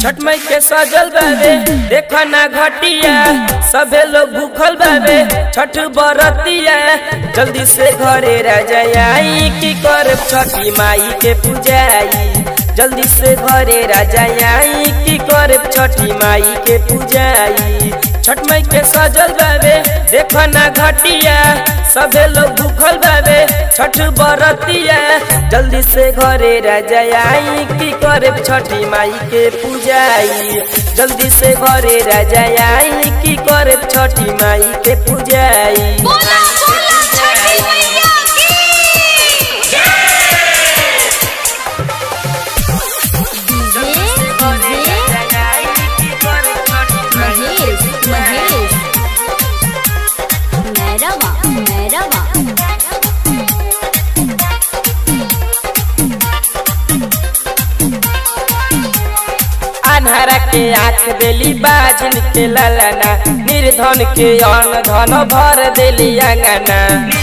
छठ मई के सजल बाबे देखो ना घटिया सबे लोग भूखल बाबे छठ बरतिया जल्दी से घरे राजा आई की कर छठी माई के पूजाई जल्दी से घरे राजा आई की कर छठी माई के पूजाई छठ मई के सजल बाबे देखो ना घटिया सबे लोग भूखल बाबे छठ बरतिया जल्दी से घरे राजा आई की करे छठी माई के पूजाई जल्दी से घरे राजा आई की करे छठी माई के पूजाई बोला बोला छठी मैया की महेश महेश मैरवा मैरवा अन्हरा के आँख देली बाजन के ललना निर्धन के अन्न धन भर देली अंगना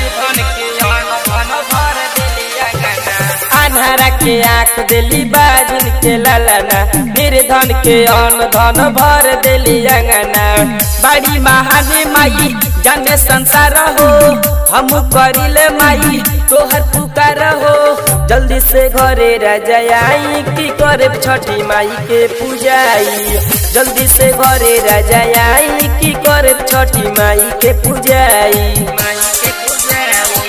अन्हरा के आँख देली बाजन के ललना निर्धन के अन्न धन भर देली अंगना बड़ी महानी माई जाने संसार हो हम करिले माई तोहर पुकार हो जल्दी से घरे राजा आई की करे छठी माई के पूजाई जल्दी से घरे राजा आई की करे छठी माई के पूजाई माई के पूजाई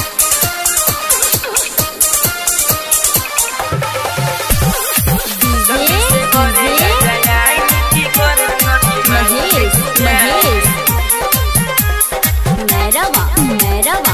महेश महेश मैरवा मैरवा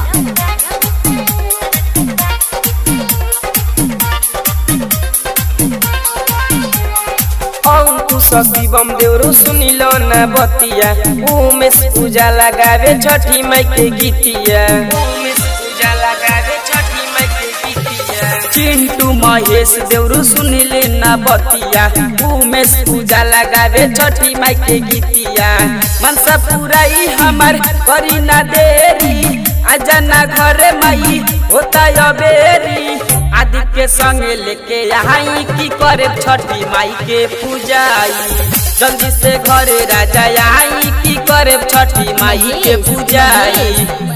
अंकुश शिवम देवरो सुनिलो न बतिया उमेश पूजा लगावे छठी माई के गीतिया उमेश पूजा लगावे छठी माई के गीतिया चिंटू महेश देवरो सुनिले न बतिया उमेश पूजा लगावे छठी माई के गीतिया मनसा पुराई हमार करी ना देरी आजा ना घरे माई होता अबेरी आदि के संगे लेके आई की करे छठी माई के पूजाई जल्दी से घरे राजा आई की करे छठी माई के पूजाई